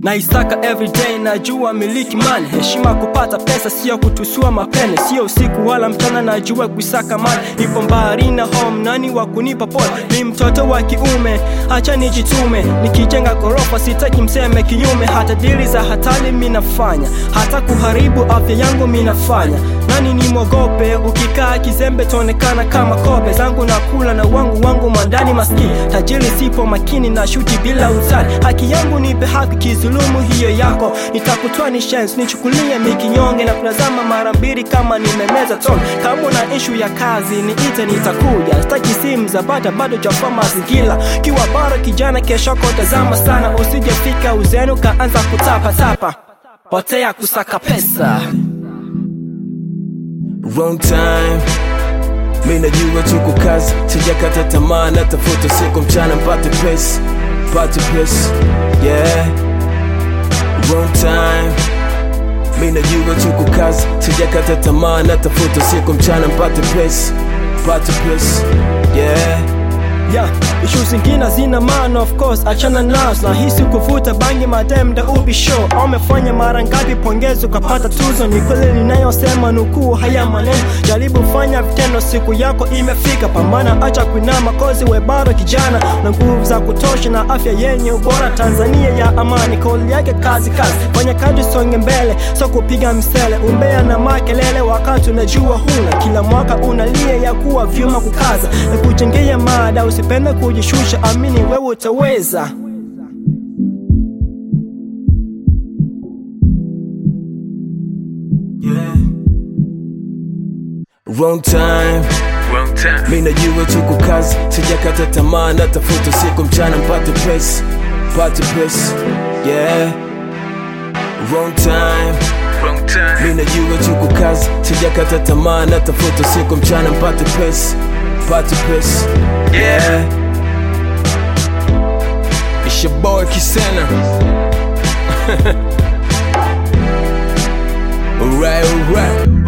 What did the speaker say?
naisaka everyday najua miliki mali heshima kupata pesa sio kutusua mapene sio usiku wala mchana najua kuisaka mali nipo mbali na home nani wa kunipa pole ni mtoto wa kiume acha nijitume nikijenga gorofa sitaki mseme kinyume hata dili za hatari minafanya hata kuharibu afya yangu minafanya nani ni mwogope ukikaa kizembe taonekana kama kobe zangu na kula na wangu wangu mwandani maskini tajiri sipo makini na shuti bila uzali haki yangu nipe haki kizulumu hiyo yako nitakutoa ni chance nichukulie mikinyonge na kutazama mara mbili kama nimemeza tone kama una ishu ya kazi niite nitakuja staki simu za bata bado jafaa mazingira kiwa bado kijana keshoko tazama sana usijefika uzenu kaanza kutapatapa potea kusaka pesa wrong time mi najua tuko kazi sijakata tamaa natafuta siku mchana mpate pesa pate pesa yeah wrong time mi najua tuko kazi sijakata tamaa natafuta siku mchana mpate pesa pate pesa yeah yeah. ishu zingine zina maana of course achana nazo nahisi kuvuta bangi madem da ubi show amefanya mara ngapi pongezi ukapata tuzo ni kweli ninayosema nukuu haya maneno jaribu fanya vitendo siku yako imefika pambana acha kuinama kozi we bado kijana na nguvu za kutosha na afya yenye ubora tanzania ya amani kauli yake kazi kazi fanya kazi songe mbele so kupiga msele umbea na makelele wakati unajua huna kila mwaka unalia ya kuwa vyuma kukaza na kujengea mada usipende kujishusha amini wewe utaweza yeah wrong time Wrong time. mi najua tuko kazi sijakata tamaa natafuta siku mchana mpate pesa pate pesa yeah wrong time Wrong time. mi najua tuko kazi sijakata tamaa natafuta siku mchana mpate pesa pate pesa yeah It's your boy Kisena Alright, alright